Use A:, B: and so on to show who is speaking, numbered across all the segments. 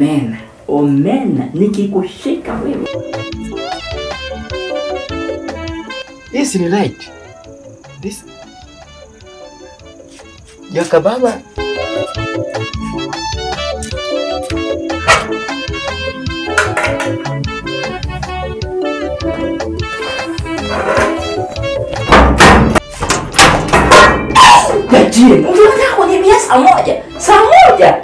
A: omena omena nikikushika wewe
B: This ni light. This Jaka baba.
A: Gajie, unataka kuniambia saa moja saa moja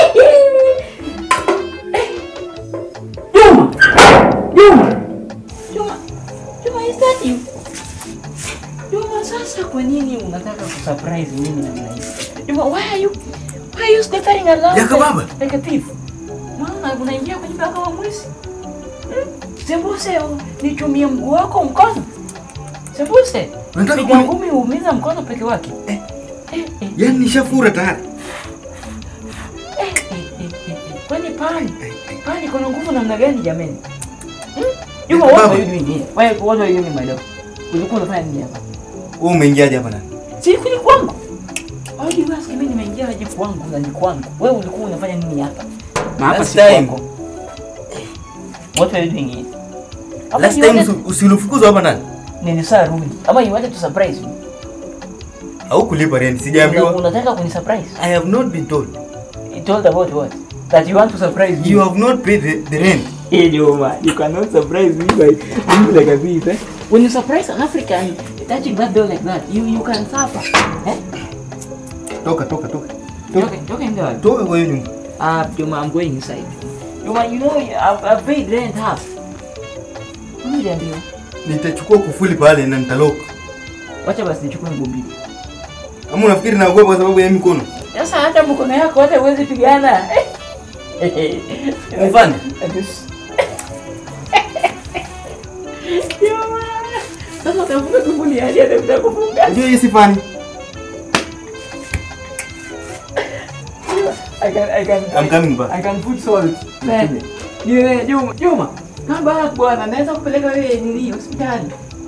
A: Juma Juma Juma Juma is that you Juma sasa kwa nini unataka kusurprise mimi namna hii Juma why are you why are you sniffing around
B: Jaka
A: like-
B: baba.
A: like a thief Maana unaingia kwenye nyumba kama mwizi Hmm? Sembuse nichumie mguu wako mkono Sembuse
B: Unataka
A: piga
B: kuni-
A: ngumi uumiza mkono peke wake
B: Eh.
A: Eh, eh.
B: Yaani nishafura tayari.
A: Eh, eh, eh, eh, eh. Kwani pani pani kuna nguvu namna gani jamani? Hmm? Juma,
B: Baba.
A: what are you doing here? Why, what are you doing my dog? Ulikuwa unafanya nini hapa?
B: Wewe umeingiaje hapa ndani?
A: Si kuni kwangu. Why do you ask me nimeingia aje kwangu na ni kwangu? Wewe ulikuwa unafanya nini hapa? Na hapa
B: Last
A: si
B: time.
A: kwako. What are you doing here? Ama
B: Last
A: you
B: time
A: wanted-
B: usi- usilifukuzwa hapa ndani.
A: nilisaa rudi. Ama you wanted to surprise me?
B: Haukulipa rent,
A: Una-
B: sijaambiwa.
A: Unataka kuni surprise?
B: I have not been told.
A: You told about what? That you want to surprise me?
B: You have not paid the, the rent.
A: Hey, Joma, you cannot surprise me by doing like a thief. Eh? When you surprise an African touching that door like that, you you can suffer. Eh?
B: Toka, toka, toka.
A: Okay, okay, go.
B: Toka kwa hiyo nyumba.
A: Ah, Joma, I'm going inside. Joma, you know I've, I've paid rent half. Uniambia.
B: Nitachukua kufuli pale na nitaloka.
A: Wacha basi nichukue nguo mbili.
B: Ama unafikiri naogopa kwa sababu ya mikono?
A: Sasa hata mkono yako hata huwezi pigana.
B: Mfano.
A: Joma. Sasa utafunga kufuli hadi atakuta kufunga.
B: Unajua hii si fani.
A: I can I can
B: I'm coming back.
A: I can put salt. Man, Juma, Juma, Juma. Come back bwana, naweza kupeleka wewe nini hospitali.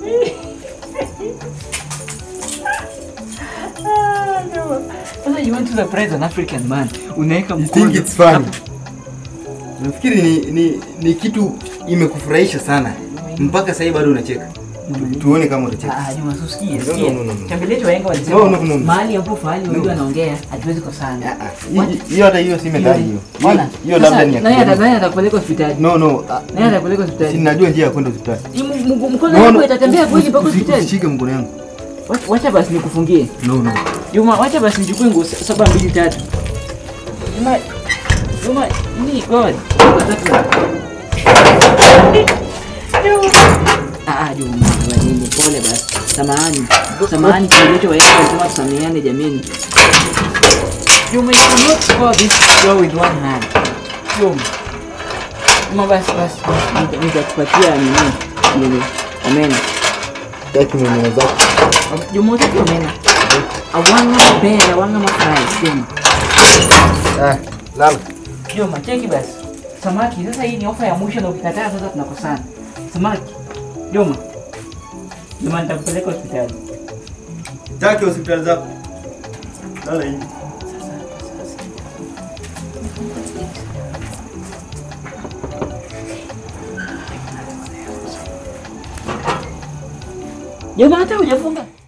A: Ah, Juma. Sasa you want to surprise an African man. Unaweka
B: You
A: mkono.
B: think it's funny? Nafikiri ni, ni, ni kitu imekufurahisha sana mpaka sasa bado unacheka. Tu- Tuone kama utacheka.
A: Ah, Juma, usikie,
B: No,
A: usikie.
B: no, no, no.
A: Chambilecho wahenga walisema
B: No, no, no, no.
A: mahali ambapo fahali wawili
B: No.
A: wanaongea hatuwezi kosana.
B: Ah, ah. Hii- Hiyo hata hiyo si methali hiyo.
A: Ona,
B: Hiyo- Hiyo
A: sasa,
B: labda ni ya
A: nani ata-
B: kijamii.
A: nani atakupeleka hospitali?
B: No, no. ah,
A: Nani atakupeleka hospitali?
B: Si najua njia ya kwenda hospitali.
A: Hii m- m- Mkono
B: No,
A: wako
B: no.
A: itatembea kweli mpaka
B: Usi-
A: hospitali?
B: Usishike mkono yangu.
A: Wacha- Wacha basi nikufungie.
B: No, no.
A: Juma, wacha basi nichukue nguo sa- saba mbili tatu. Juma, Juma, ni God. Ah, ah, Juma, wewe nini? Pole basi. Samahani. Samahani kilicho waeka lazima tusameheane jameni. Juma, you cannot score this goal with one hand. Juma. Juma, basi basi. basi, nita- Nitakupatia nini? Nini? Amen.
B: Taki mwenye zako.
A: Juma, utaki omena. Awanga mbele, awanga mafries. Juma.
B: Ah, lala.
A: Juma, cheki basi. Samaki, sasa hii ni ofa ya mwisho na ukikataa sasa tunakosana. Samaki. Juma. Juma nitakupeleka hospitali.
B: Taki hospitali zako. Lala hivi.
A: Juma hata hujafunga.